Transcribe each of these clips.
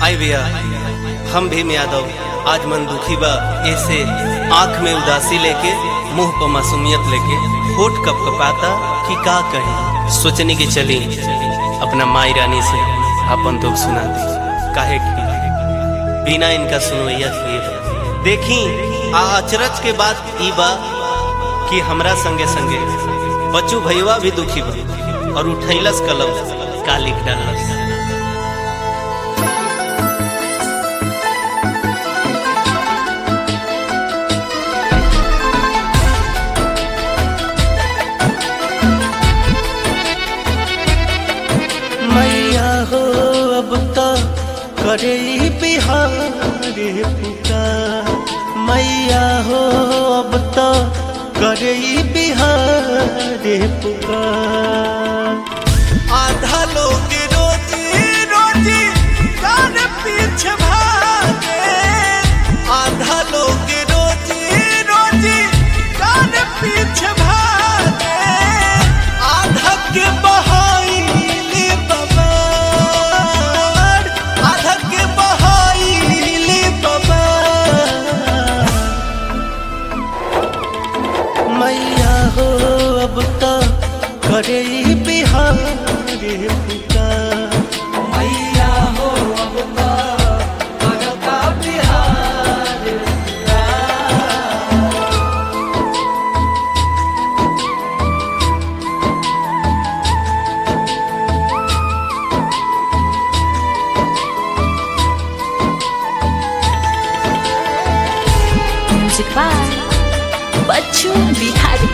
आई भैया हम भीम यादव आज मन दुखी बा ऐसे आंख में उदासी लेके मुंह पर मासूमियत लेके होठ कप कपाता कि का कहें सोचने की चली अपना माई रानी से अपन दुख सुना दी काहे कि बिना इनका सुनवैया किए बा। देखी आ अचरज के बात ई बा कि हमरा संगे संगे बच्चू भैया भी दुखी बा और उठैलस कलम का लिख डालस मैया हो अब तो करे बिहार पुकार मैया हो अब तो करे बिहार पुकार आधा लोग रोजी रोजी जान पीछे भागे आधा लोग रोजी रोजी जान पीछे भागे आधा के बहाइली बबार आधा के बहाइली बबार मैया हो अब तो करे बिहार पुकार मैया हो अब तो करता बिहार म्यूजिक बाय बच्चू बिहारी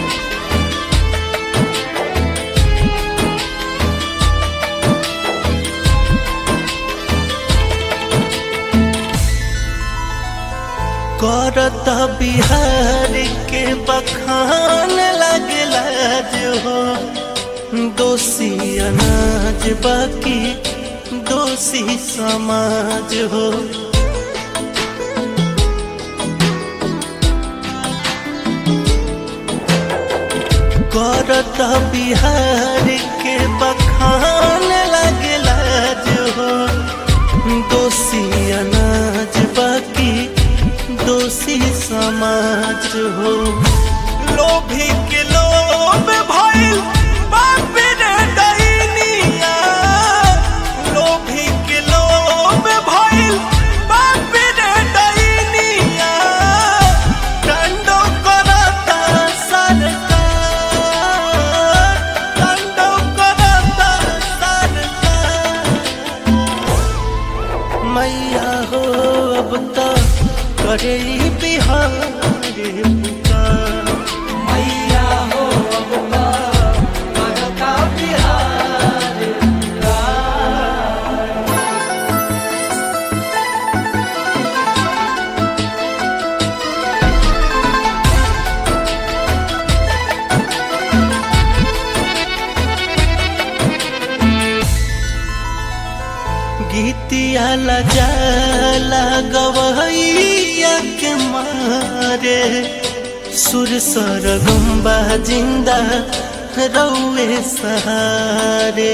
करत बिहार के बखान लगला जो हो दोषी अनाज बाकी दोषी समाज हो करत बिहार के बखान लगला जो हो दोषी अनाज बाकी दोषी समाज हो लोभी के लोभ भइल बाप रे डैनिया लोभी के लोभ भइल बाप रे डैनिया दंडो करता सरकार दंडो करता सरकार मैया हो अब तो करे बिहार पुकार मैया हो अब तो करता बिहार गीतिया लजाला गवैया के मारे सुर सरगुम्बा जिंदा रौए सहारे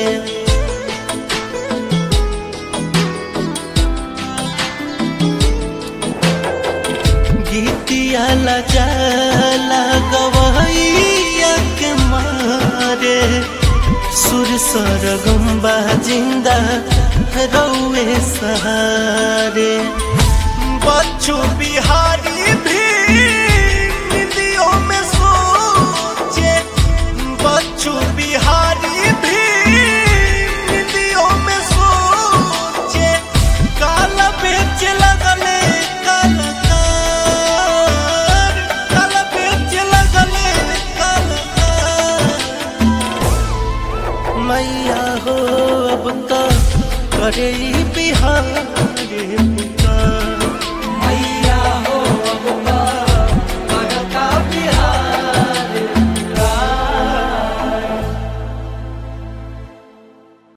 गीतिया लजाला गवैया के मारे सुर सरगुम्बा जिंदा रौए सहारे बच्चू बिहारी भी निदियों में सोचे बच्चू बिहारी भी निदियों में सोचे काला बेच लगले कलकार काला बेच लगले कलकार मैया हो अब तो करे